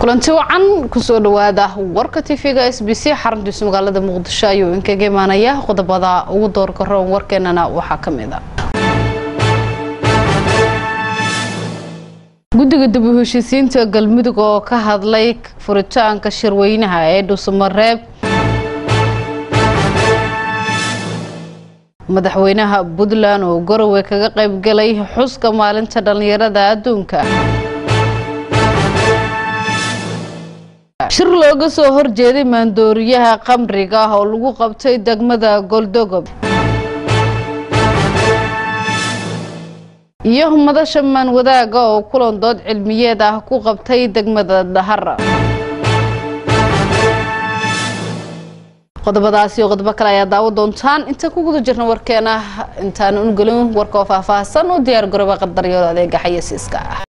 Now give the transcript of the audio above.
kulanti wacan kusoo dhawaada warka tv-ga s b c xaruntiisa magaalada muqdisho ayuu inkaga imaanaya qodobada ugu doorka roon warkeenana waxaa ka mid a guddiga dib u heshiisiinta galmudug oo ka hadlay furitaanka shirweynaha ee dhuusamareeb madaxweynaha puntland oo garowe kaga qaybgalay xuska maalinta dhallinyarada adduunka shir looga soo horjeeday maandooriyaha qamriga ah oo lagu qabtay degmada goldogob iyo madasha maan wadaaga oo kulan dood cilmiyeed ah ku qabtay degmada dhahara qodobadaasi iyo qodobo kale ayaa daawo doontaan inta ku guda jirna warkeena intaan ungelin warka oo faahfaahsan u diyaar garooba qadaryood adeega xayasiiska ah